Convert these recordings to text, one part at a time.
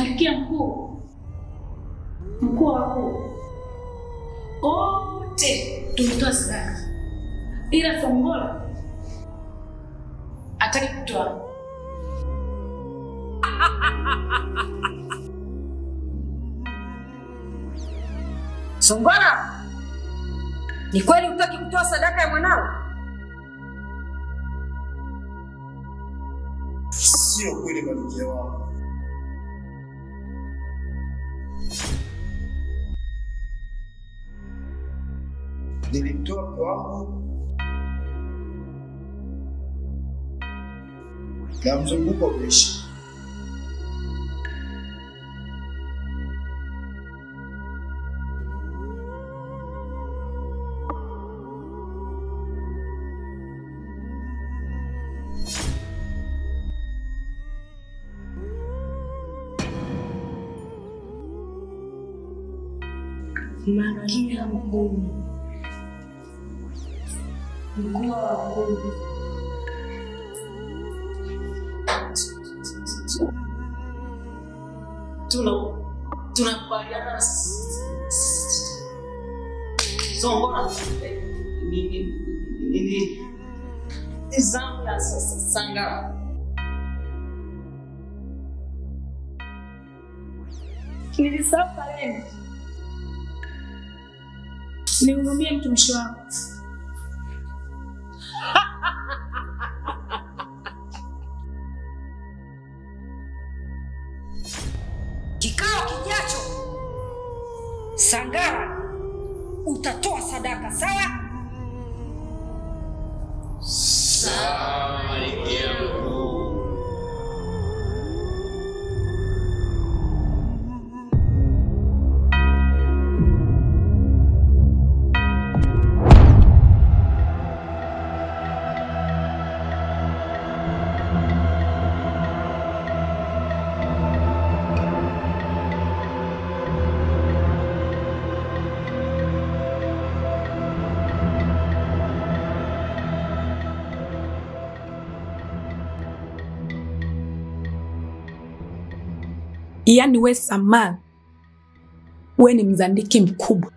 Malkia mkuu, mkuu wa wakuu, wote tulitoa sadaka, ila Songola hataki kutoa. Songola, ni kweli hutaki kutoa sadaka ya mwanao? Sio kweli malkia wangu. Nilimtoa mke wangu na mzunguko umeisha. Malkia mkuu, mkuu wa wakuu, Tuna tunakubaliana s- s- Songola ni ni ni ni ni zamu ya sa- sa- Sangara. Nilisahau kalenda. Nihurumie mtumishi wako. kikao kijacho, Sangara utatoa sadaka, sawa? Yaani we Samara, we ni mzandiki mkubwa.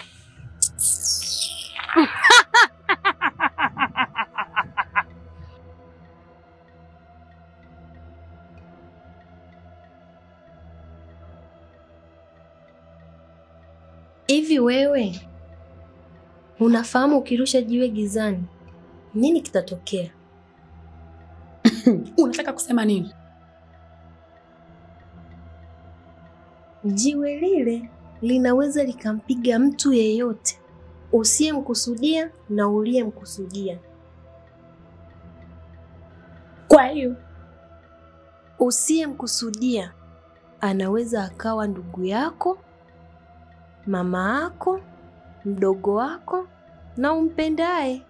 Hivi wewe unafahamu ukirusha jiwe gizani nini kitatokea? Unataka kusema nini? Jiwe lile linaweza likampiga mtu yeyote usiyemkusudia na uliyemkusudia. Kwa hiyo Usiyemkusudia anaweza akawa ndugu yako, mama yako, mdogo wako na umpendaye.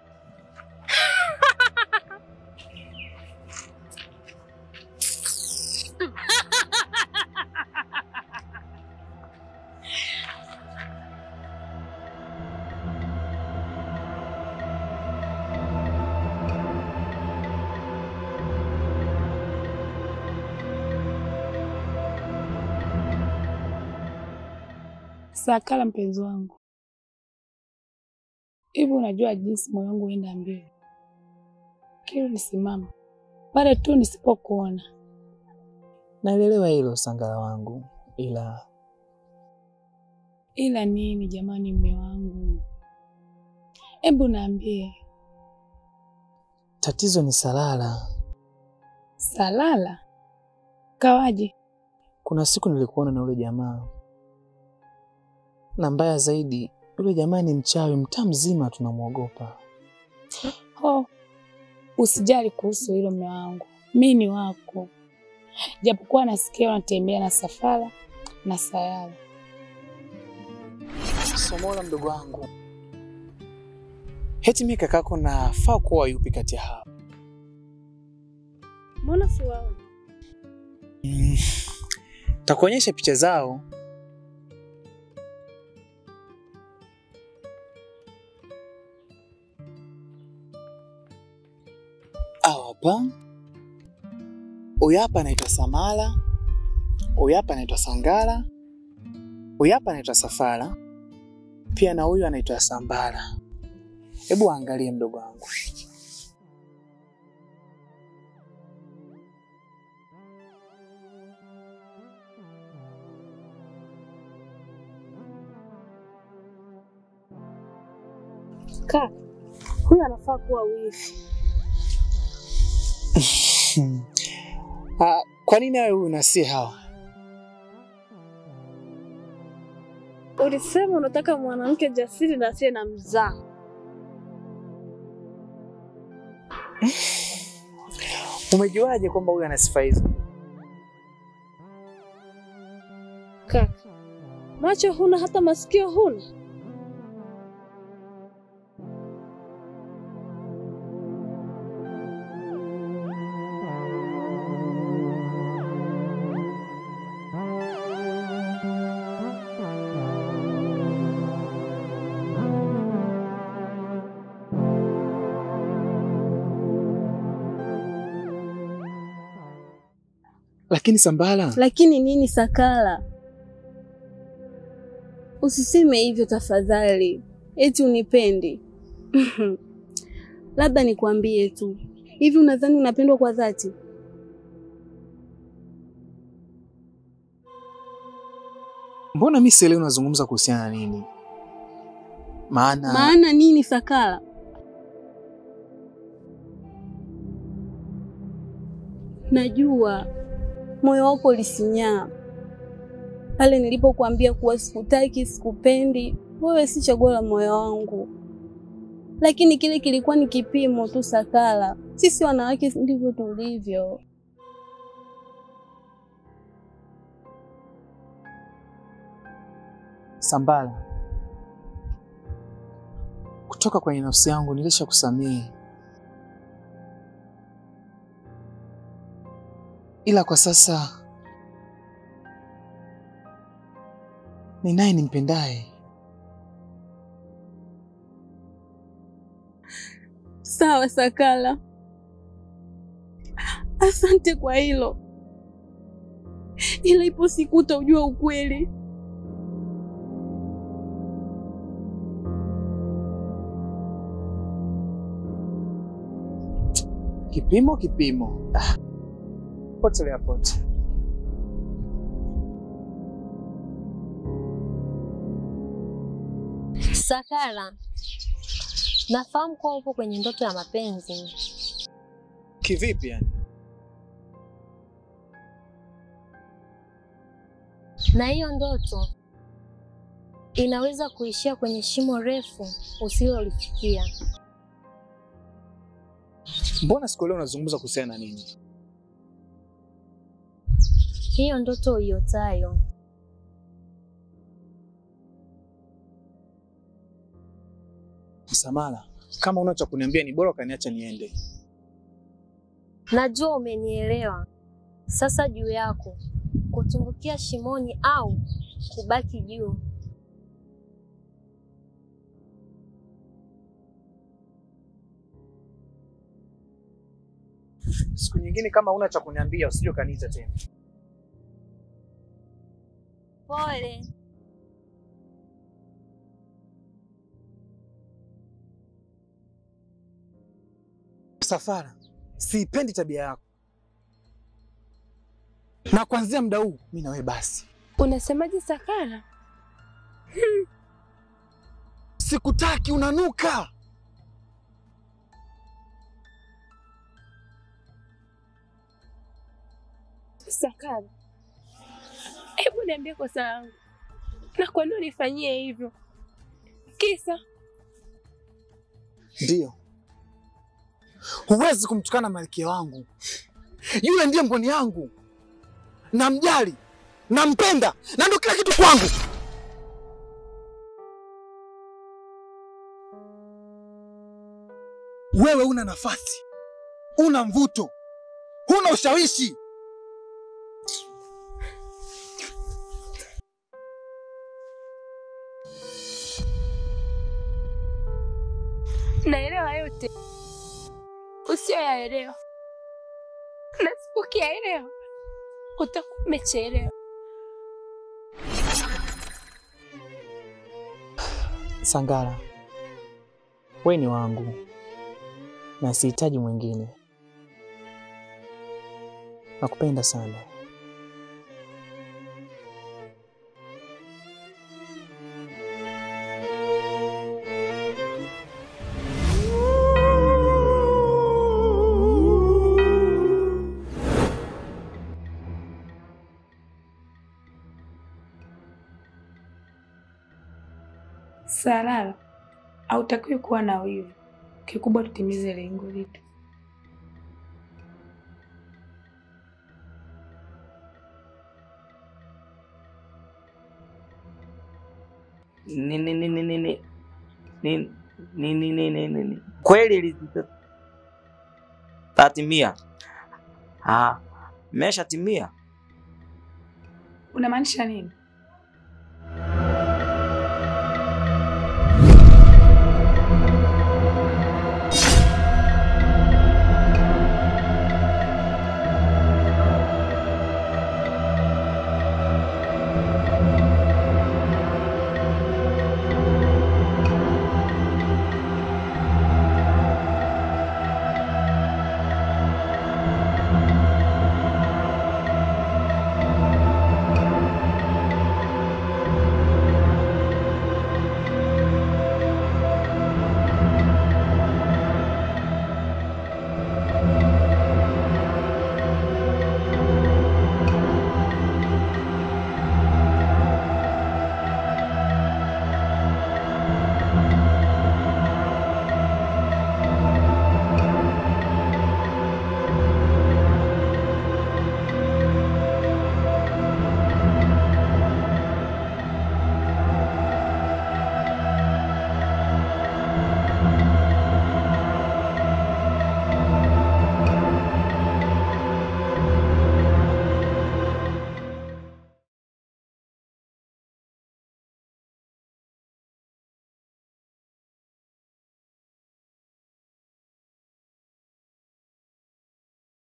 Sakala, mpenzi wangu, hivi unajua jinsi moyo wangu huenda mbio kila nisimama pale tu nisipokuona. Naelewa hilo Sangara wangu, ila Ila nini jamani, mme wangu, hebu naambie, tatizo ni Salala. Salala kawaje? Kuna siku nilikuona na yule jamaa, na mbaya zaidi, yule jamaa ni mchawi, mtaa mzima tunamwogopa. Oh, usijali kuhusu hilo mme wangu, mi ni wako, japokuwa nasikia unatembea na Safara na Sayala. Somola mdogo wangu, heti mimi kakako nafaa kuwa yupi kati ya hao? Mbona siwaona? Mm, takuonyesha picha zao. Awa hapa, huyu hapa anaitwa Samala, Huyu hapa anaitwa Sangala, huyu hapa anaitwa Safara, pia na huyu anaitwa Sambara. Hebu angalie mdogo wangu. Kaka, huyu anafaa kuwa wifi. Ah, kwa nini wewe huyu na si hawa? Ulisema unataka mwanamke jasiri na asiye na mzaa. Umejuaje kwamba huyu ana sifa hizo? Kaka, macho huna hata masikio huna. Lakini Sambala, Lakini nini Sakala? Usiseme hivyo tafadhali, eti unipendi. Labda nikwambie tu, hivi unadhani unapendwa kwa dhati? mbona mimi sielewi unazungumza kuhusiana na nini? Maana Maana nini Sakala? Najua moyo wako ulisinyaa pale nilipokuambia kuwa sikutaki, sikupendi, wewe si chaguo la moyo wangu, lakini kile kilikuwa ni kipimo tu Sakala. Sisi wanawake ndivyo tulivyo. Sambala, kutoka kwenye nafsi yangu nilisha kusamehe, ila kwa sasa ni naye nimpendaye. Sawa Sakala, asante kwa hilo, ila ipo siku utaujua ukweli. Kipimo kipimo, ah, potelea pote. Sakala, nafahamu kuwa upo kwenye ndoto ya mapenzi. Kivipi yani? na hiyo ndoto inaweza kuishia kwenye shimo refu usilolifikia. Mbona sikuelewa unazungumza kuhusiana na nini? Hiyo ndoto uiotayo Samala, kama una cha kuniambia ni bora ukaniacha niende. najua umenielewa. Sasa juu yako kutumbukia shimoni au kubaki juu. Siku nyingine kama una cha kuniambia usije ukaniita tena. Pole. Safara, siipendi tabia yako, na kuanzia muda huu mimi na wewe basi. Unasemaje Sakala? Sikutaki, unanuka. Sakala, hebu niambie kosa langu na kwa nini unifanyie hivyo? Kisa Ndiyo, huwezi kumtukana malkia wangu. Yule ndiye mboni yangu, namjali, nampenda, na ndo kila kitu kwangu. Wewe una nafasi, una mvuto, huna ushawishi. naelewa yote usiyoyaelewa, na sipokiyaelewa utakuwa umechelewa. Sangara, we ni wangu na sihitaji mwingine. Nakupenda sana. Salala, hautakiwi kuwa na wivu. Kikubwa tutimize lengo letu. Ni- ni- ni- ni- ni- ni- ni- ni- ni- ni- ni- ni- ni- kweli lita- tatimia. Ah, meshatimia. Unamaanisha nini?